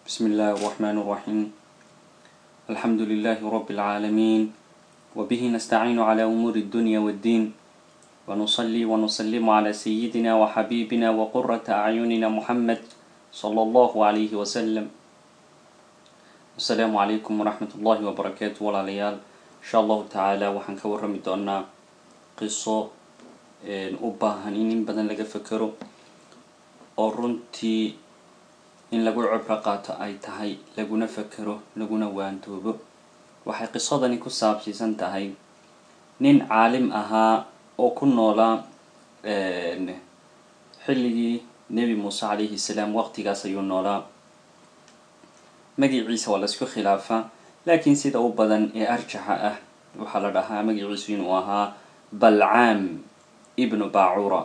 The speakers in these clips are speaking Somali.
بسم الله الرحمن الرحيم الحمد لله رب العالمين وبه نستعين على أمور الدنيا والدين ونصلي ونسلم على سيدنا وحبيبنا وقرة أعيننا محمد صلى الله عليه وسلم السلام عليكم ورحمة الله وبركاته والعليال إن شاء الله تعالى وحن كورمي دونا قصة u baahan in in badan laga fekero oo runtii in lagu cibro qaato ay tahay laguna fekero laguna waantoobo waxay qisadani ku saabsiisan tahay nin caalim ahaa oo ku noolaa xilligii nebi muuse calayhi salaam waqtigaas ayuu noolaa magiciisa waa laisku khilaafaa laakiin sida u badan ee arjaxa ah waxaa la dhahaa magiciisu inuu ahaa balcaam ibnu bacura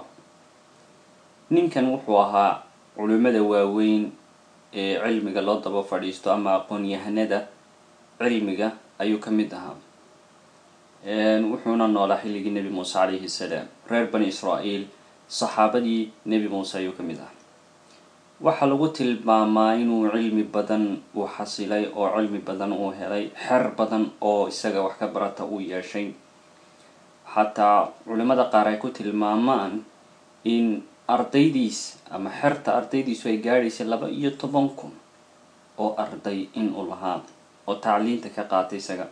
ninkan wuxuu ahaa culimada waaweyn ee cilmiga loo daba fadhiisto ama aqoon-yahanada cilmiga ayuu ka mid ahaa wuxuuna noolaa xilligii nebi muuse calayhi salaam reer bani israa'iil saxaabadii nebi muuse ayuu ka mid ahaa waxaa lagu tilmaamaa inuu cilmi badan uu xasilay oo cilmi badan uu helay xer badan oo isaga wax ka barata uu yeeshay xataa culimada qaar ay ku tilmaamaan in ardaydiis ama xerta ardaydiisu ay gaadhaysay laba iyo toban kun oo arday in uu lahaa oo tacliinta ka qaatay isaga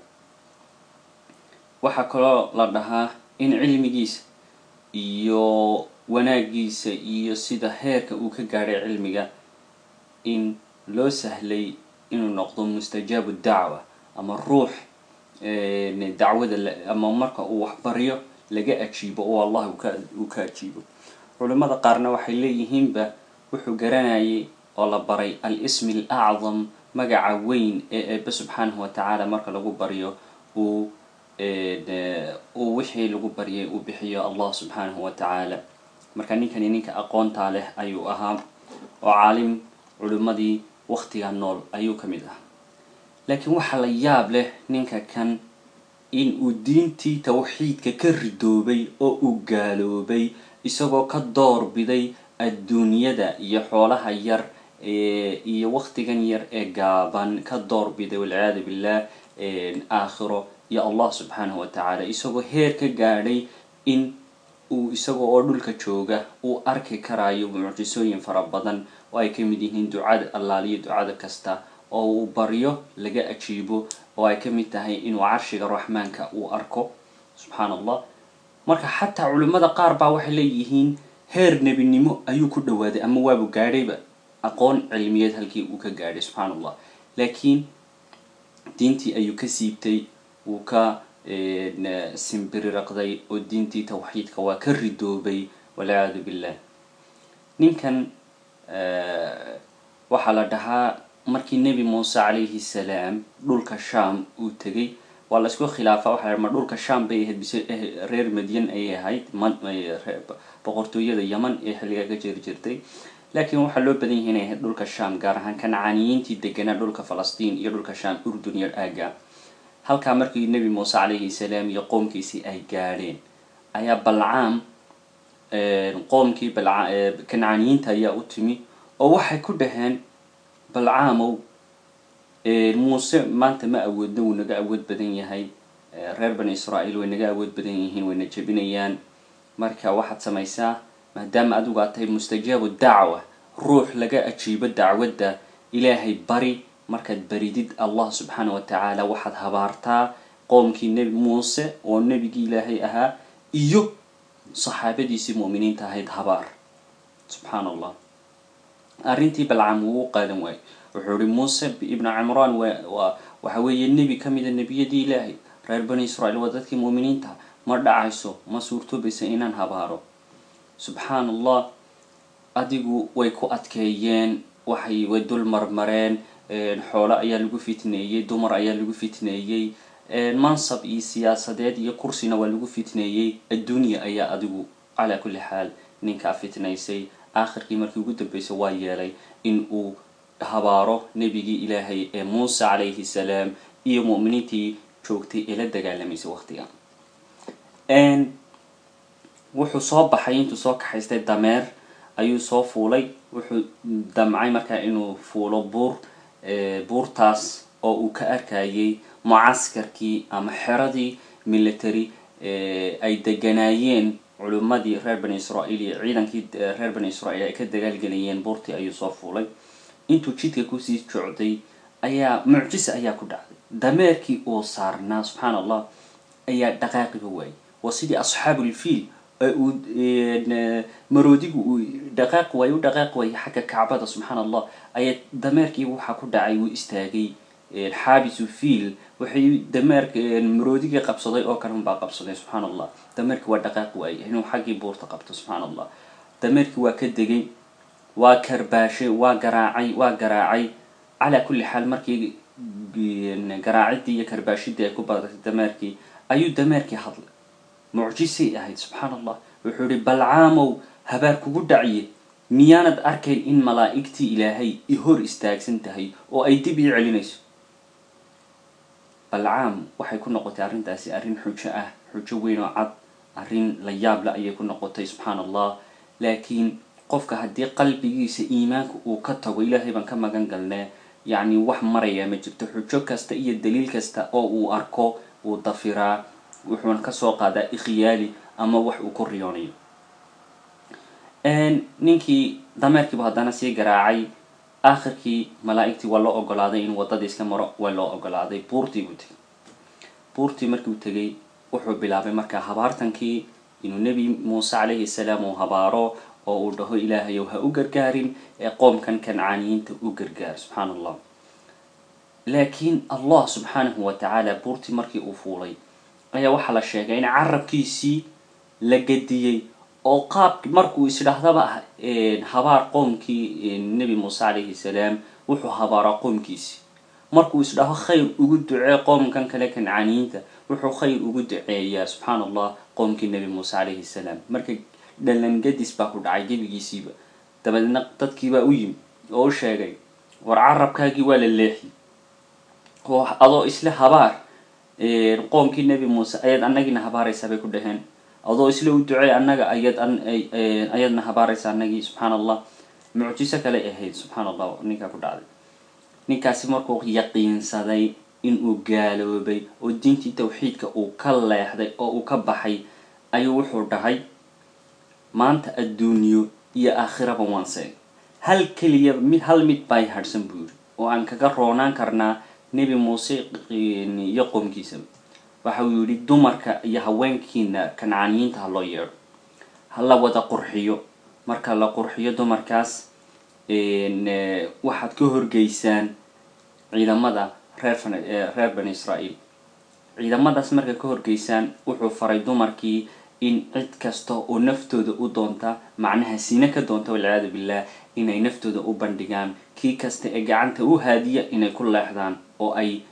waxaa kaloo la dhahaa in cilmigiisa iyo wanaagiisa iyo sida heerka uu ka gaadhay cilmiga in loo sahlay inuu noqdo mustajaabu dacwa ama ruux dacwada ama marka uu waxbaryo laga ajiibo oo allah uu ka ajiibo culimada qaarna waxay leeyihiinba wuxuu garanayay oo la baray al ismi al acdam magaca weyn ee eebe subxaanahu watacaala marka lagu baryo uu uu wixii lagu baryay uu bixiyo allah subxaanahu watacaala marka ninkani ninka aqoontaa leh ayuu ahaa oo caalim culimadii waqtiga nool ayuu ka mid ahaa laakiin waxaa la yaab leh ninka kan in uu diintii tawxiidka ka ridoobay oo uu gaaloobay isagoo ka doorbiday adduunyada iyo xoolaha yar iyo waqtigan yar ee gaaban ka doorbiday walciyaadu billah aakhiro iyo allah subxaanahu watacaala isagoo heer ka gaadhay in uu isaga oo dhulka jooga uu arki karayo mucjisooyin fara badan oo ay ka mid yihiin ducada allaaliyo ducada kasta oo uu baryo laga ajiibo oo ay ka mid tahay inuu carshiga raxmaanka uu arko subxaan allah marka xataa culimmada qaar baa waxay leeyihiin heer nebinimo ayuu ku dhawaaday ama waabu gaadhayba aqoon cilmiyeed halkii uu ka gaadhay subxaan allah laakiin diintii ayuu ka siibtay wuu ka simbiriraqday oo diintii tawxiidka waa ka ridoobay walciyaadu billah ninkan waxaa la dhahaa markii nebi muuse calayhi salaam dhulka sham uu tegay waa laisku khilaafa waxa ma dhulka sham bay ahayd bise reer madyan ayay ahayd boqortooyada yeman ee xilligaa ka jiri jirtay laakiin waxaa loo badan yahay inay ahayd dhulka sham gaar ahaan kancaaniyiintii deganaa dhulka falastiin iyo dhulka sham urdun iyo aaga halkaa markii nebi muuse calayhi salaam iyo qoomkiisii ay gaadheen ayaa balcaam qoomkii kancaaniyiinta ayaa u timi oo waxay ku dhaheen balcaamow muuse maanta ma awoodno wuu naga awood badan yahay reer bani israa'iil way naga awood badan yihiin wayna jebinayaan marka waxaad samaysaa maadaama adigu aad tahay mustajaabu dacwa ruux laga ajiibo dacwadda ilaahay bari markaad baridid allah subxaana wa tacaala waxaad habaartaa qoomkii nebi muuse oo nebigii ilaahay ahaa iyo saxaabadiisii mu'miniinta ahayd habaar subxaan allah arrintii balcam wuu u qaadan waayey wuxuu ihi muuse ibnu cimraan waxa weeye nebi ka mida nebiyadii ilaahay reer bani israiil waa dadkii mu'miniinta ma dhacayso ma suurtoobaysa inaan habaaro subxaan allah adigu way ku adkeeyeen waxay way dul marmareen xoolo ayaa lagu fitneeyey dumar ayaa lagu fitneeyey mansab iyo siyaasadeed iyo kursina waa lagu fitneeyey adduunya ayaa adigu calaa kulli xaal ninkaa fitnaysay aakhirkii markii ugu dambeysay waa yeelay in uu habaaro nebigii ilaahay ee muuse calayhi salaam iyo mu'miniintii joogtay ee la dagaalamaysay waqtiga wuxuu soo baxay intuu soo kaxaystay dameer ayuu soo fuulay wuxuu damcay markaa inuu fuulo buur buurtaas oo uu ka arkayay mucaskarkii ama xeradii military ay deganaayeen culimmadii reer bani israa'iil iyo ciidankii reer bani israa'iil ay ka dagaalgelayeen buurtii ayuu soo fuulay intuu jidka kusii socday ayaa mucjisa ayaa ku dhacday dameerkii uu saarnaa subxaan allah ayaa dhaqaaqiba waayay waa sidii asxaabulfiil uu maroodigu uu dhaqaaq waayo u dhaqaaq waayay xagga kacbada subxaan allah ayaa dameerkii waxaa ku dhacay wuu istaagay xaabisu fiil waxay dameerka maroodigii qabsaday oo kale unbaa qabsaday subxaan allah dameerkii waa dhaqaaq waayay inuu xaggii buurta qabto subxaan allah dameerkii waa ka degay waa karbaashay waa garaacay waa garaacay calaa kulli xaal markii garaacidii iyo karbaashidii ay ku badatay dameerkii ayuu dameerkii hadlay mucjisay ahayd subxaan allah wuxuu ihi balcaamow habaar kugu dhaciye miyaanad arkayn in malaa'igtii ilaahay i hor istaagsan tahay oo ay dib ii celinayso balcaam waxay ku noqotay arrintaasi arrin xujo ah xujo weyn oo cad arrin la yaable ayay ku noqotay subxaan allah laakiin qofka haddii qalbigiisa iimaanka uu ka tago ilaahay baan ka magan galnee yacni wax maraya ma jirto xujo kasta iyo daliil kasta oo uu arko uu dafiraa wuxuuna kasoo qaadaa ikhyaali ama wax uu ku riyoonayo ninkii dameerkiibu haddana sii garaacay aakhirkii malaa'igtii waa loo ogolaaday in waddadii iska maro waa loo ogolaaday buurtii buu tegay buurtii markiu tegay wuxuu bilaabay markaa habaartankii inuu nebi muuse calayhi salaam uu habaaro oo uu dhaho ilaahayow ha u gargaarin ee qoomkan kancaaniyiinta u gargaar subxaan allah laakiin allah subxaanahu wa tacaala buurtii markii uu fuulay ayaa waxaa la sheegay in carabkiisii la gediyey oo qaab markuu isdhahdaba habaar qoomkii nebi muuse calayhi salaam wuxuu habaaraa qoomkiisi markuu isdhaho khayr ugu ducee qoomkan kale kancaaniyiinta wuxuu khayr ugu duceeyaa subxaan allah qoomkii nebi muuse calayhi salaam marka dhalan gadis baa ku dhacay gebigiisiiba dabadeedna dadkiibaa u yimi oo u sheegay war carabkaagii waa la leexi oo adoo isla habaar qoomkii nebi muuse ayaad annagiina habaaraysaa bay ku dhaheen adoo isla u ducey annaga ayad ayaadna habaaraysa annagii subxaan allah mucjiso kale ahayd subxaan allah ninkaa ku dhacday ninkaasi markuu yaqiinsaday inuu gaaloobay oo diintii tawxiidka uu ka leexday oo uu ka baxay ayuu wuxuu dhahay maanta adduunyo iyo aakhiraba waan seegay hal keliya mid hal mid bay hadhsan buu yidhi oo aan kaga roonaan karnaa nebi muuse iyo qoomkiisaba waxa uu yidhi dumarka iyo haweenkiina kancaaniyiinta ha loo yeedho ha la wada qurxiyo marka la qurxiyo dumarkaas waxaad ka horgeysaan ciidamada reer reer bani israa'iil ciidamadaas marka ka horgeysaan wuxuu faray dumarkii in cid kasta oo naftooda u doonta macnaha sine ka doonta walciyaadu billah inay naftooda u bandhigaan kii kasta ee gacanta u haadiya inay ku leexdaan oo ay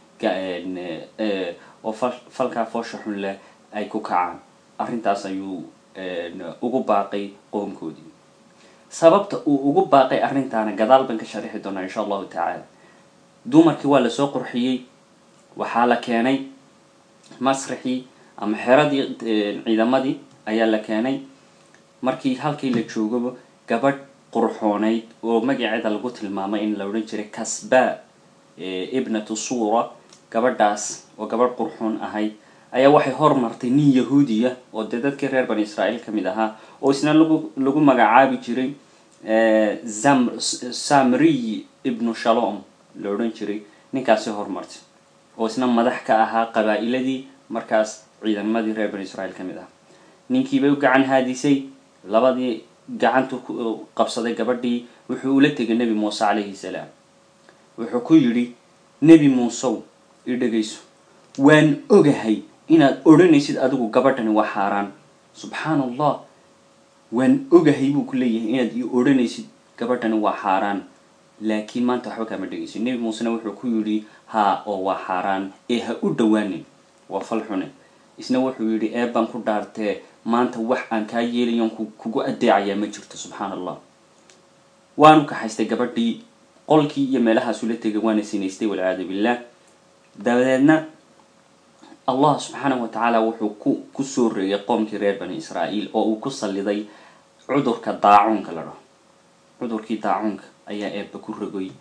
oo falkaa foosha xun leh ay ku kacaan arrintaas ayuu ugu baaqay qoomkoodii sababta uu ugu baaqay arrintaana gadaal baan ka sharixi doonaa insha allahu tacaala dumarkii waa lasoo qurxiyey waxaa la keenay masrixii ama xeradii ciidamadii ayaa la keenay markii halkii la joogaba gabadh qurxoonayd oo magaceeda lagu tilmaamay in la odhan jiray kasba ibnatu suura gabadhaas oo gabadh qurxoon ahayd ayaa waxay hormartay nin yahuudiya oo dee dadkii reer bani israa'iil ka mid ahaa oo isna lagu lagu magacaabi jiray zam samriy ibnu shalom la odhan jiray ninkaasi hormartay oo isna madax ka ahaa qabaa-iladii markaas ciidamadii reer bani israa'iil ka mid ahaa ninkiibay u gacan haadisay labadii gacantu qabsaday gabadhii wuxuu ula tegay nebi muuse calayhi salaam wuxuu ku yidhi nebi muusew i dhegayso waan ogahay inaad odhanaysid adigu gabadhani waa xaaraan subxaan allah waan ogahay buu ku leeyahay inaad i odhanaysid gabadhani waa xaaraan laakiin maanta waxba kama dhegaysid nebi muusena wuxuu ku yidhi haa oo waa xaaraan ee ha u dhowaanin waa fal xune isna wuxuu yidhi eebbaan ku dhaartee maanta wax aan kaa yeelayon kugu addeecayaa ma jirto subxaan allah waanu kaxaystay gabadhii qolkii iyo meelahaasula tegay waana sinaystay walciyaadu billah dabadeedna allah subxaanahu wa tacaala wuxuu ku kusoo reeyay qoomkii reer bani israa'iil oo uu ku salliday cudurka daacuunka la dhaho cudurkii daacuunka ayaa eebba ku rogoy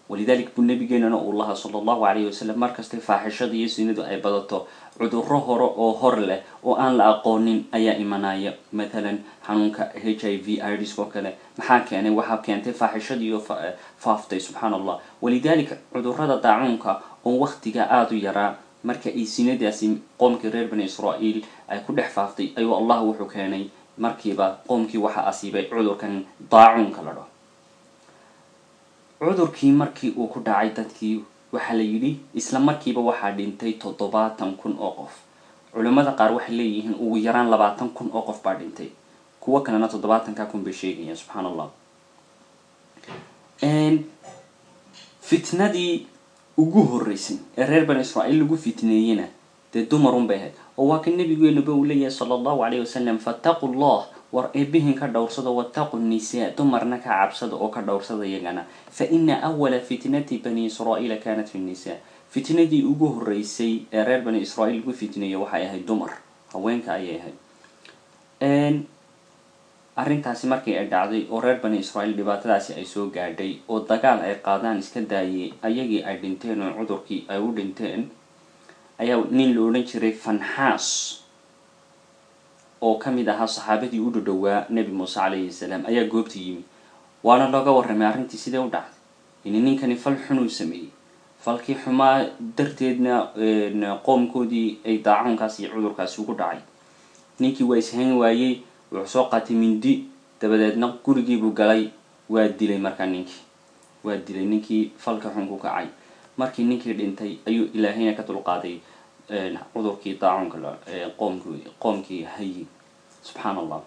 walidalik buu nabigeenana uu lahaa sala allahu calayhi wasalam markastay faaxishada iyo sinadu ay badato cudurro hore oo hor leh oo aan la aqoonin ayaa imanaya mathalan xanuunka h i v ids oo kale maxaa keenay waxaa keentay faaxishadiiyo faaftay subxaan allah walidalika cudurrada daacuunka oo waktiga aada u yaraa marka ay sinadaasi qoomkii reer bani israa'iil ay ku dhex faaftay ayuu allah wuxuu keenay markiiba qoomkii waxaa asiibay cudurkan daacuunka la dhaho cudurkii markii uu ku dhacay dadkii waxaa la yidhi isla markiiba waxaa dhintay toddobaatan kun oo qof culimmada qaar waxay leeyihiin ugu yaraan labaatan kun oo qof baa dhintay kuwo kalena toddobaatanka kun bay sheegayaan subxaan allah fitnadii ugu horreysay ee reer bani israa'iil lagu fitneeyena dee dumarun bay ahayd oo waa ka nabigeenuba uu leeyahay sala allahu calayh wasalam fattaqu llah war eebihin ka dhowrsada wattaqu nisaa dumarna ka cabsada oo ka dhowrsada iyagana fa ina awala fitnati bani israa'iila kanat fi nnisaa fitnadii ugu horreysay ee reer bani israa'iil lagu fitneeyo waxay ahayd dumar haweenka ayay ahayd arrintaasi markii ay dhacday oo reer bani israa'iil dhibaatadaasi ay soo gaadhay oo dagaal ay qaadaan iska daayay ayagii ay dhinteen oo cudurkii ay u dhinteen ayaa nin la odhan jiray fanxaas oo ka mid ahaa saxaabadii u dhadhowaa nebi muuse calayhi salaam ayaa goobta yimi waana looga warramay arrintii sidee u dhacday ini ninkani fal xunuu sameeyey falkii xumaa darteedna qoomkoodii ay daacuunkaas iyo cudurkaasi ugu dhacay ninkii waa ishayn waayey wuxuu soo qaatay mindi dabadeedna gurigiibuu galay waa dilay markaa ninkii waa dilay ninkii falka xun ku kacay markii ninkii dhintay ayuu ilaahayna ka dulqaaday cudurkii daacuunka qoomki qoomkii hayi subxaan allah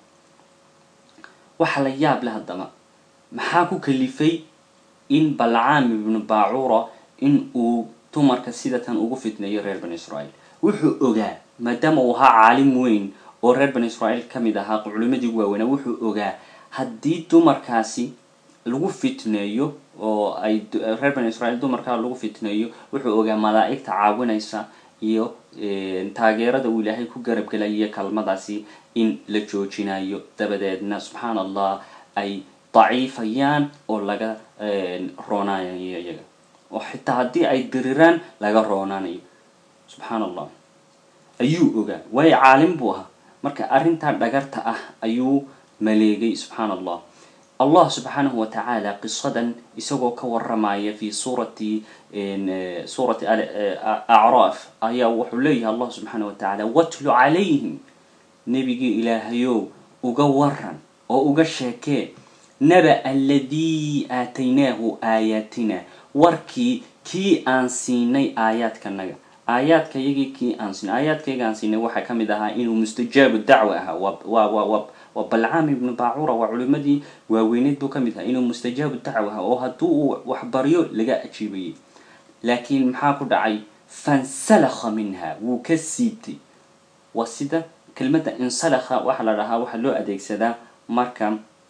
waxaa la yaab leh haddaba maxaa ku kalifay in balcaam ibnu baacuura in uu dumarka sidatan ugu fitneeyo reer bani israa'iil wuxuu ogaa maadaama uu ahaa caalim weyn oo reer bani israa'iil ka mid ahaa culimadii ugu waaweynaa wuxuu ogaa haddii dumarkaasi lagu fitneeyo oo ay reer bani israa'iil dumarkaa lagu fitneeyo wuxuu ogaa malaa'igta caawinaysa iyo taageerada uu ilaahay ku garabgelaya kalmadaasi in la joojinayo dabadeedna subxaan allah ay daciifayaan oo laga roonaanayo iyaga oo xitaa haddii ay diriraan laga roonaanayo subxaan allah ayuu ogaa waayo caalim buu ahaa marka arrintaa dhagarta ah ayuu maleegay subxaan allah allah subxaanahu watacaala qisadan isagoo ka waramaya fi suurati suurati acraaf ayaa wuxuu leeyahay allah subxaanah watacaala watlu calayhim nebigii ilaahayow uga waran oo uga sheekee naba aladii aataynaahu aayaatina warkii kii aan siinay aayaadkanaga aayaadka yagii kii aan siinay aayaadkayga aan siinay waxaa ka mid ahaa inuu mustajaabu dacwa ahaa wa wa wa waa balcaam ibnu baacura waa culimadii waaweyneed buu ka mid ahaa inuu mustajaabu dacwa ahaa oo hadduu uu waxbaryo laga ajiibayay laakiin maxaa ku dhacay fansalakha minha wuu ka siibtay waa sida kelmadda insalakha waxaa la dhahaa waxaa loo adeegsadaa marka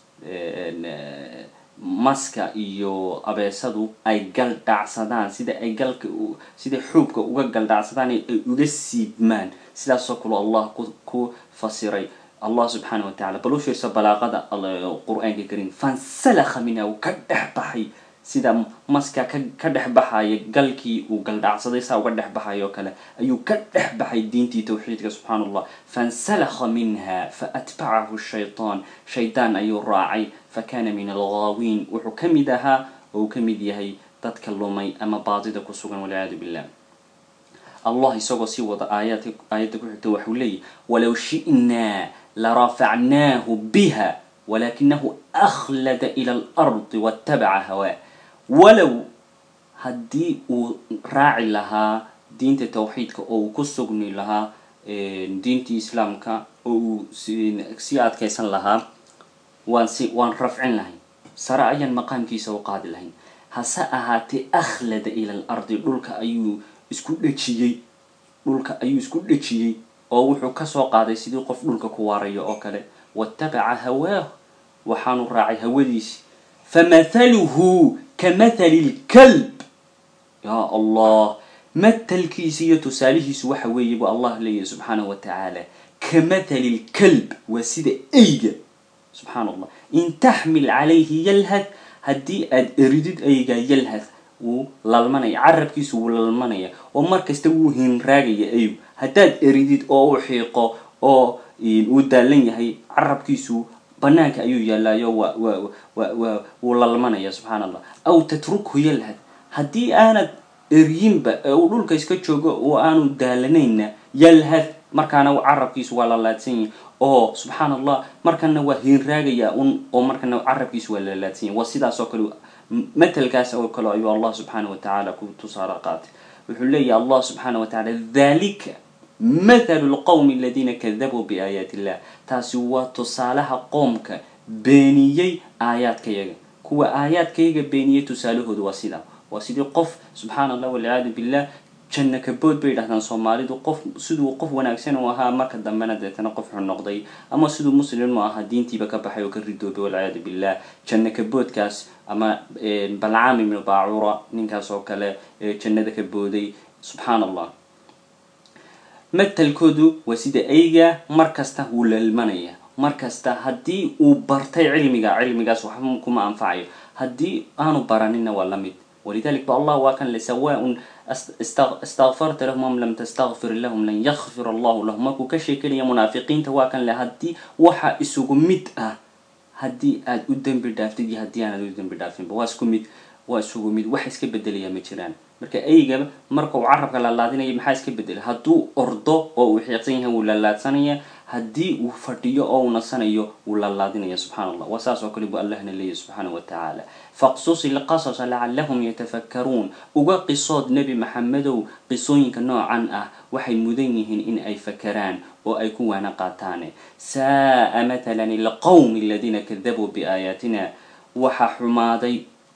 maska iyo abeesadu ay galdhacsadaan sida ay galka sida xuubka uga galdhacsadaan ay uga siibmaan sidaasoo kale allah ku fasiray allah subxaana wa tacala bal u fiirso balaaqada qur-aanka kariim fansalakha minha uu ka dhex baxay sida maska ka dhex baxaya galkii uu galdhacsaday saa uga dhex baxay oo kale ayuu ka dhex baxay diintii tawxiidka subxaan allah fansalakha minha faatbacahu shaytaan shaydaan ayuu raacay fakana min alghaawiin wuxuu ka mid ahaa oo uu ka mid yahay dadka lumay ama baadida ku sugan walciyaadu billah allah isagoo sii wada aayaad aayadda ku xigta waxuu leeyahy walow shi'naa larafacnaahu biha walakinahu akhlada ila alardi waatabaca hawaa walow haddii uu raaci lahaa diinta tawxiidka oo uu ku sugni lahaa diintii islaamka oo uu sii adkaysan lahaa waan si waan rafcin lahayn sare ayaan maqaamkiisa u qaadi lahayn hase ahaatee akhlada ila al ardi dhulka ayuu isku dhejiyey dhulka ayuu isku dhejiyey oo wuxuu kasoo qaaday sidii qof dhulka ku waarayo oo kale waatabaca hawaahu waxaanu raacay hawadiisi famathaluhu ka mathali lkalb yaa allah mathalkiisi iyo tusaalihiisu waxa weeye buu allah leeyahy subxaanahu wa tacaala ka mathali lkalb waa sida eyga subxaan allah in taxmil calayhi yalhad haddii aada eridid eyga yalhad wuu lalmanaya carabkiisu wuu lalmanaya oo mar kasta wuu hinraagaya aygu haddaad eridid oo u xiiqo oo uu daalan yahay carabkiisu banaanka ayuu yaallaayo wa wa wa wa wuu lalmanaya subxaan allah aw tatrukhu yalhad haddii aanad eryinba ee uu dhulka iska joogo oo aanu daalanayna yalhad markaana carabkiisu waa lalaadsan yahay oo subxaan allah markana waa hiinraagaya un oo markana carabkiisu waa lalaadsan yahy waa sidaas oo kale matelkaas oo kale ayuu allah subxaana wa tacaala ku tusaale qaatay wuxuu leeyahy allah subxaana wa tacala dhalika mathalu lqowmi aladiina kadabuu biaayaati illah taasi waa tusaalaha qoomka beeniyey aayaadkayaga kuwa aayaadkayaga beeniyey tusaalahoodu waa sidaa waa sidii qof subxaana allah walciyaadu billah janna kabood bay yidhahdaan soomaalidu qof siduu qof wanaagsan u ahaa marka dambena deetana qof xun noqday ama siduu muslim u ahaa diintiiba ka baxay oo ka ridoobay walciyaadu billah janna kaboodkaas ama balcaam ibnu baacura ninkaas oo kale jannada ka booday subxaan allah matalkoodu waa sida eyga mar kasta wuu lalmanaya mar kasta haddii uu bartay cilmiga cilmigaas waxba kuma anfacayo haddii aanu baranina waa la mid walidalik ba allah waa kan le sawaaun istakfarta lahum am lam tastakfir lahum lan yakfir allahu lahum markuu ka sheekanaya munaafiqiinta waa kan le haddii waxa isugu mid ah haddii aad u dembi dhaaftid iyo haddii aanad u dembi dhaafinba waa isku mid waa isugu mid wax iska bedelaya ma jiraan marka eyga marka uu carabka lalaadinaya maxaa iska bedelay hadduu ordo oo uu xiiqsan yahay wuu lalaadsanaya haddii uu fadhiyo oo uu nasanayo wuu lalaadinaya subxana allah waa saas oo kale buu allahna leeyahy subxaana wa tacaala faqsus ilqasasa lacalahum yatafakkaruun uga qisood nebi maxamedow qisooyinka noocan ah waxay mudan yihiin in ay fakaraan oo ay ku waana qaataane saaa matalan ilqowmi aladiina kadabuu biaayaatina waxaa xumaaday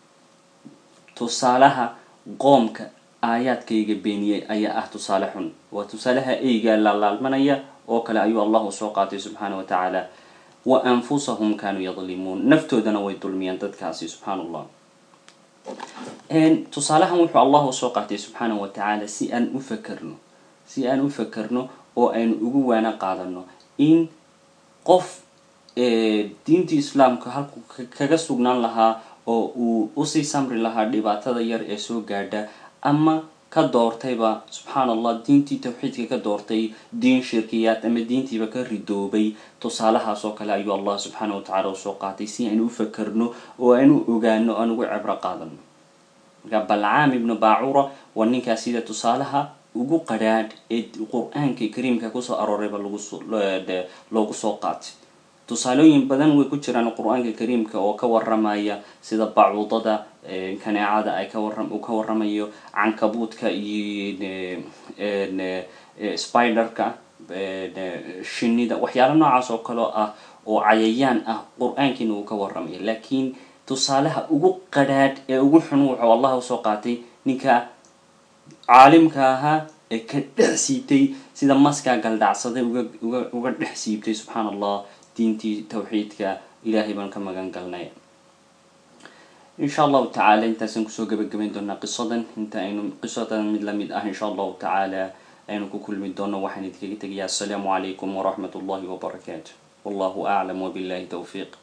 tusaalaha qoomka aayaadkayga beeniyey ayaa ah tusaale xun waa tusaalaha eyga laalaalmanaya oo kale ayuu allahu soo qaatay subxaana wa tacaala wa anfusahum kaanuu yadlimuun naftoodana way dulmiyaan dadkaasi subxaan allah tusaalahan wuxuu allahu soo qaatay subxaana wa tacaala si aan u fakerno si aan u fakerno oo aynu ugu waana qaadano in qof diintii islaamka halku kaga sugnaan lahaa oo uu usii samri lahaa dhibaatada yar ee soo gaadha ama ka doortayba subxaan allah diintii tawxiidka ka doortay diin shirkiyaad ama diintiiba ka ridoobay tusaalahaas oo kale ayuu allah subxaana wa tacala usoo qaatay si aynu u fakerno oo aynu ogaano aan ugu cibro qaadano marka balcaam ibnu baacura waa ninkaas sida tusaalaha ugu qadhaadh ee qur-aanka kariimka kusoo aroorayba loogu soo qaatay tusaalooyin badan way ku jiraan qur-aanka kariimka oo ka waramaya sida bacuudada kaneecada ay uu ka waramayo cankabuudka iyo spiderka shinida waxyaala noocaas oo kaleo ah oo cayayaan ah qur-aankiina uu ka waramaya laakiin tusaalaha ugu qadhaadh ee ugu xun wuxuu allah usoo qaatay ninka caalimka ahaa ee ka dhex siibtay sida maskaa galdhacsaday uga dhex siibtay subxaan allah diintii tawxiidka ilaahay baan ka magan galnay insha allahu tacaala intaasaan kusoo gabagabayn doonaa qisadan inta aynu qisadan mid lamid ah insha allahu tacaala aynu ku kulmi doono waxaan idinkaga tegayaa assalaamu calaykum waraxmat ullahi wabarakaatu wallahu aclam wabillahi towfiiq